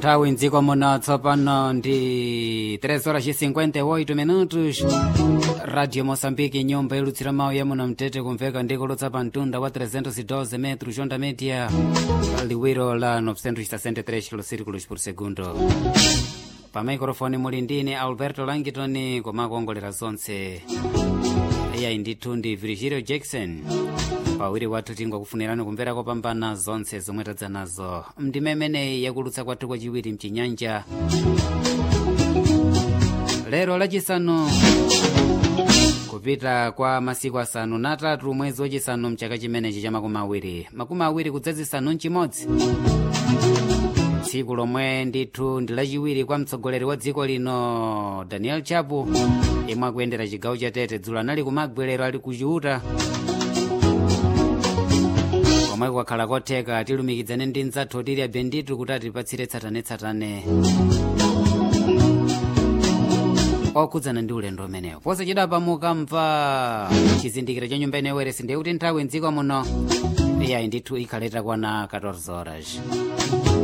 nthawi mdziko muno tsopano ndi 3 horas 58 minutos radio moçambique nyumba ilutsira mawu ya muno mtete kumveka ndikulutsa pa mtunda wa 312 metros onda media liwiro la 963 kilosirikulos por segundo pa maikrofoni muli ndine alberto langitoni komakuongolera zonse iyayi ndithu ndi virgilio jackson pawiri wathu tingokufunirani kumvera kopambana zonse zomwe tadza nazo mdimemeneyi yakulutsa kwathu kwachiwiri mchinyanja lero lachisanu kupita kwa masiku asanu na atatu mwezi wachisanu mchaka chimenechi cha makumi awiri makumi awiri kudzazisanu mchimodzi tsiku lomwe ndithu ndi lachiwiri kwa mtsogoleri wa dziko lino daniel chapo yemwe akuyendera chigawo cha tete dzulo anali kumagwerero ali kuchiuta komwe kwakhala kotheka tilumikizane ndi mdzathu otili abenditu kuti atipatsire tsatanetsatane okhudzana ndi ulendo umenewo posachedapa mukamva chizindikiro cha nyumba ineweresi ndiye kuti nthawi mdziko muno iyayi ndithu ikhaleta kwana 14 horas